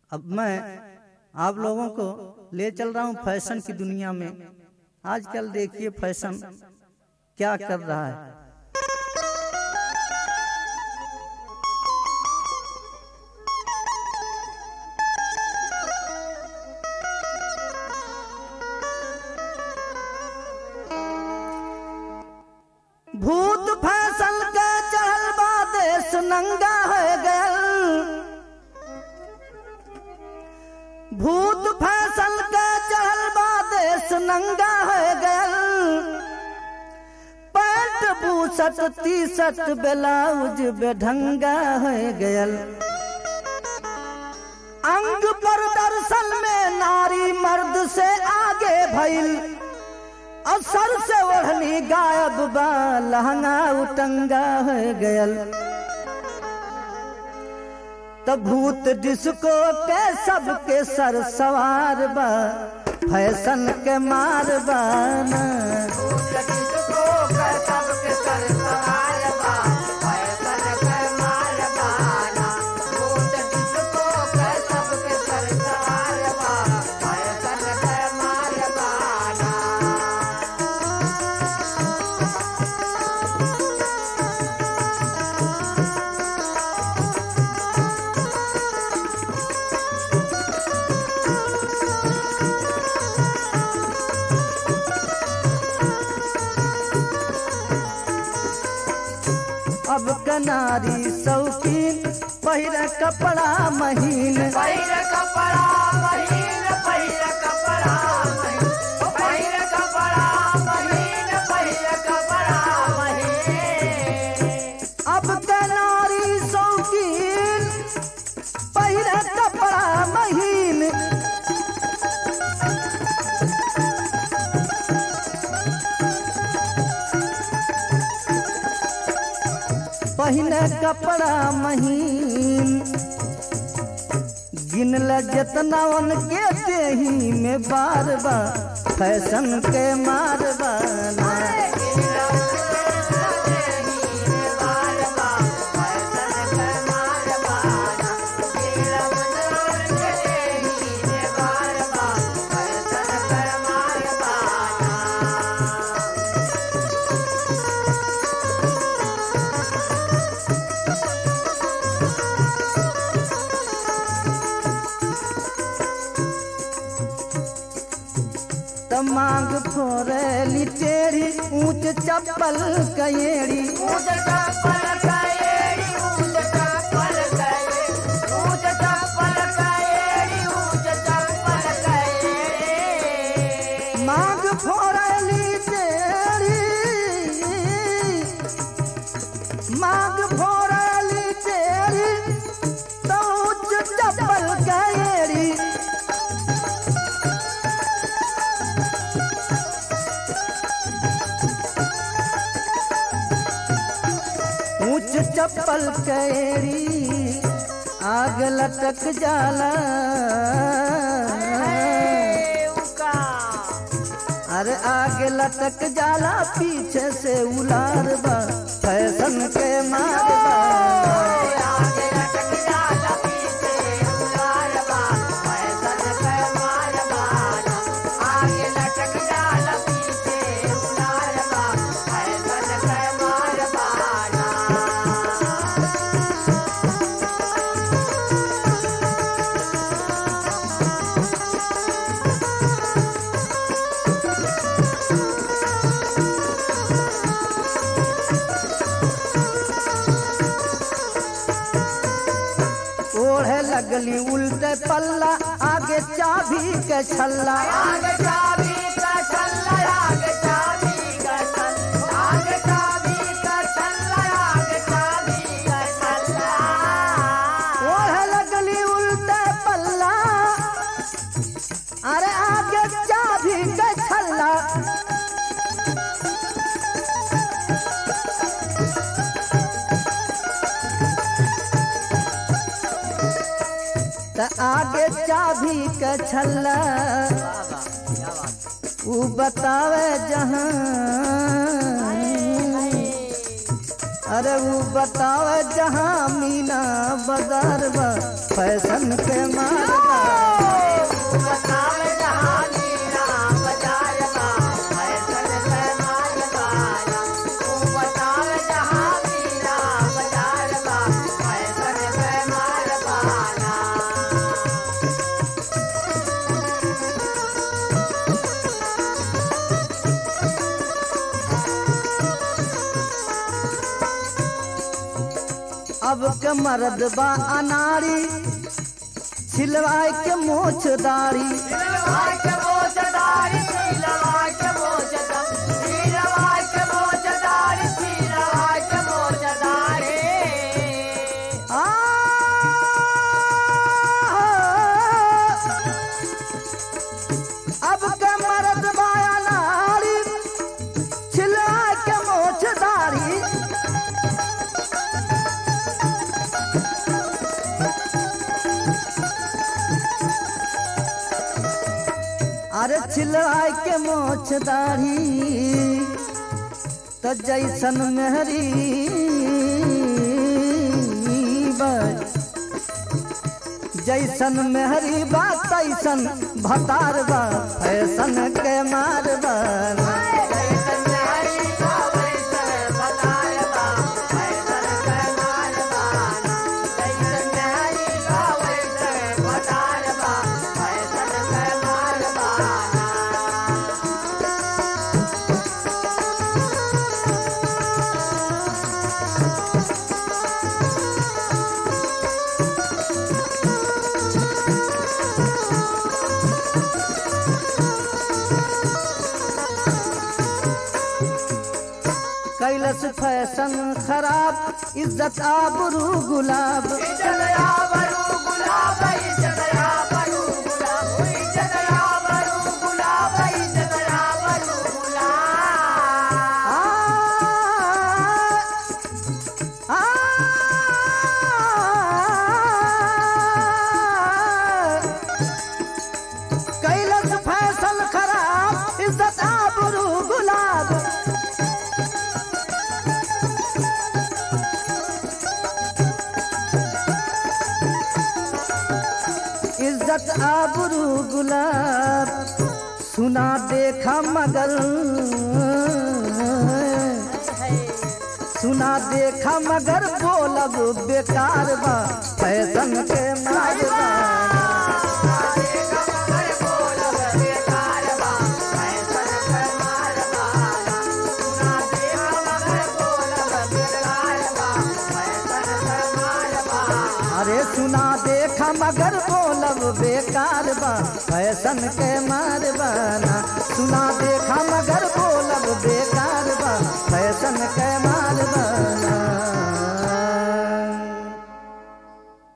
अब मैं आप लोगों को ले चल रहा हूं फैशन की दुनिया में आजकल देखिए फैशन क्या कर रहा है भूत फैसल के चढ़ल बा देश नंगा हो गयल भूत फैसल के चढ़ल बा देश नंगा हो गयल पैंट बूसट टी शर्ट ब्लाउज बेढंगा हो गयल अंग पर दर्शन में नारी मर्द से आगे भइल और सर से ओढ़नी गायब बा लहंगा उटंगा हो गयल तो भूत डिस्को के सबके सर सवार बा फैशन के मार बाना अब कनारी शौकीन पहिर कपड़ा महीन पहिर कपड़ा महीन पहिर कपड़ा महीन ओ पहिर कपड़ा महीन पहिर कपड़ा महीन अब कनारी शौकीन पहिर कपड़ा महीन पहिने कपड़ा महीन गिनल जितना उनके देही में बार बार फैशन के मार बाना त मांग फोरली टेढ़ी ऊंच चप्पल कयेड़ी ऊंच चप्पल कयेड़ी ऊंच चप्पल कयेड़ी ऊंच चप्पल कयेड़ी ऊंच चप्पल कयेड़ी मांग फोरली टेढ़ी मांग फोरली टेढ़ी तो ऊंच चप्पल कयेड़ी ऊंच चप्पल कैरी आग लटक जाला उका अरे आगे लटक जाला पीछे से उलार बा फैशन के मार बा आगे लटक जाला पीछे उलार बा फैशन के मार बाना आगे लटक जाला पीछे उलार बा फैशन के मार बाना ओढ़े लगली उल्टे पल्ला आगे चाबी के छल्ला आगे चाबी का छल्ला आगे चाबी का छल्ला आगे चाबी का छल्ला आगे चाबी का छल्ला ओढ़े लगली उल्टे पल्ला अरे आगे चाबी के छल्ला त आगे चाबी के छल्ला ऊ बतावे जहां अरे वो बतावे जहां मीना बाजार बा फैशन के मारबा बताव जहानी राम बाजार बा फैशन पे मार बाना तू बताव जहानी राम बाजार बा फैशन पे मार बाना अब के मर्द बा अनारी छिलवाए के मोछ दाढ़ी नीलवाय के मोजदारी नीलवाय के मोजदारी नीलवाय के मोजदारी नीलवाय के मोजदारी आ अब के मर्द बा अनारी छिलवाए के मोछ दाढ़ी अरे छिलवाए के मोछ दाढ़ी तो जैसन मेहरी जैसन मेहरी बा तैसन भतार बा फैशन के मारबा जैसन नारी का वैसन बताय बा फैशन पे मार बाना जैसन नारी का वैसन बताय बा फैशन पे मार बाना कैलस फैशन खराब इज्जत आबरू गुलाब इज्जत आबरू गुलाब इज्जत आबरू गुलाब इज्जत आबरू गुलाब इज्जत आबरू गुलाब आ, आ, कैलस फैशन खराब इज्जत आबरू गुलाब इज्जत आबरू गुलाब सुना देखा मगर सुना देखा मगर बोलब बेकार बा फैशन के मारबा अरे सुना देखा मगर बोलब बेकार बा फैशन के मारबा ना सुना देखा मगर बोलब